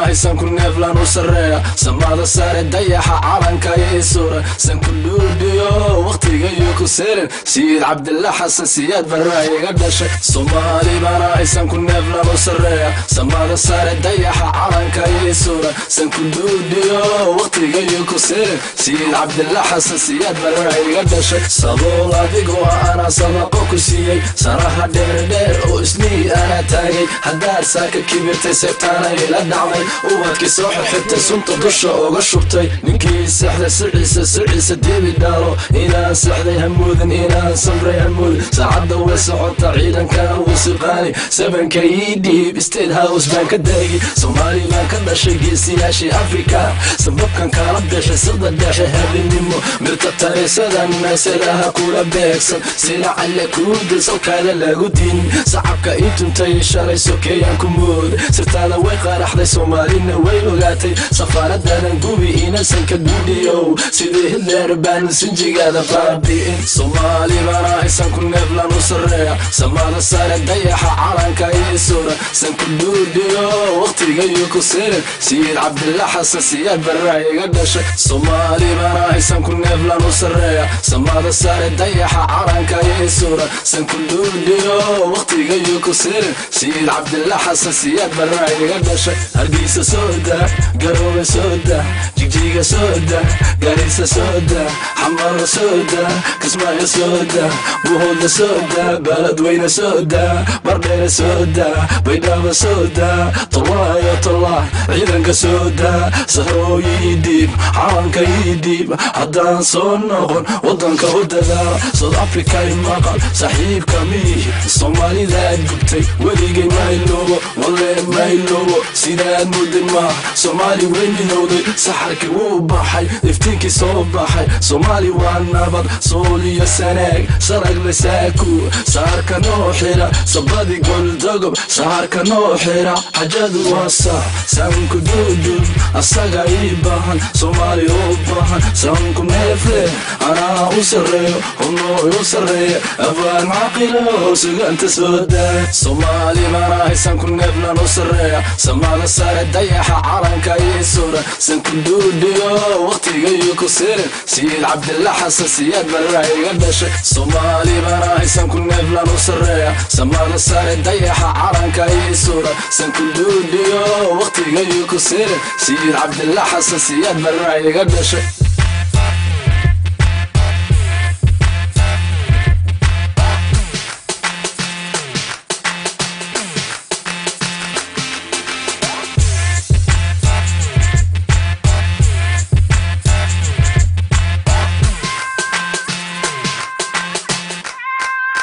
aysan ku neeflan u sarreeya samada sare dayaxa calanka ii suura san ku dhuudhiyo waqtigayo ku seerin sayid cabdilla xasan siyaad barraa iga dhashay soomaali bana aysan ku neeflan u sarreeya samada sare dayaxa calanka ii suura san ku dhuudhiyo waqtigayo ku seerin sayid cabdilla xasan siyaad barraa iga dhashay sabool adigoo ana sadaqo ku siiyey sanaha dheerdheer oo isnihii ana taagay haddaad saaka kibirtay seebtaana ila dhacday ubadkii soo xirxirtay sunta dusha uga shubtay ninkii sexday siciisa siciisa debi dhaalo inaan sexday hamuudin inaan samray hamuudin saacadda way socota ciidankana wuu siqaani sabanka ii dhiib state house baan ka daagi soomaali baan ka dhashay geesiyaashii afrika sababkan kala bixi sida dhexe habinimo mirta tarisadan meesadaha kula beegsan sila calle kuudil salkaada lagu diin sacabka ii tuntay shalay sokeeyaan ku mood sirtaada way qaraxday soomaalina way ogaatay safaaradanan gubi inasan ka dhuudhiyow sidii hitler baan sinjigaada baabi'in soomaali bana aysan ku neeflan u sarreeya samada sare dayaxa calanka ii suura san ku dhuudhiyo waqtigayo ku sirin sayid cabdilla xasan siyaad barraa iga dhashay soomaali bana aysan ku neeflan u sarreeya samada sare dayaxa calanka ii suura san ku dhuudhiyo waqtigayo ku sirin sayid cabdilla xasan siyaad barraa iga dhashay hargeysa sooda garoobe sooda jigjiga sooda garisa sooda xamaro sooda kismaayo sooda buhooda sooda baladweyne sooda bardheere sooda baydhaba sooda tolaayo tolaa ciidanka sooda sahrooyi ii dhiib calanka ii dhiib haddaan soo noqon wadanka u dadaal south africa i maqal saaxiibka miihi soomaalidaad gubtay weligay mayloobo walle mayloobo sidaad mudin maaha soomaali way minowday saxarkii wuu baxay iftiinkii soo baxay soomaali waa nabad sool iyo sanaag saragle saaku saarka noo xira sabadi goldogob saarka noo xira xajadu waa sax saanku duudub asaga ii baahan soomaali u baahan saanku neefle anaa u sarreeyo hunoo u sarreeya abaan caqilo suganta sooda soomaali mana aysan ku neeflan u sarreeya samada sare dayaxa calanka ii suura san ku dhuudhiyo waqtigayo ku sirin sayid cabdilla xasan siyaad barraa iga dhashay soomaali bana aysan ku neeflan u sarreeya samada sare dayaxa calanka ii suura san ku dhuudhiyo waqtigayo ku sirin sayid cabdilla xasan siyaad barraa iga dhashay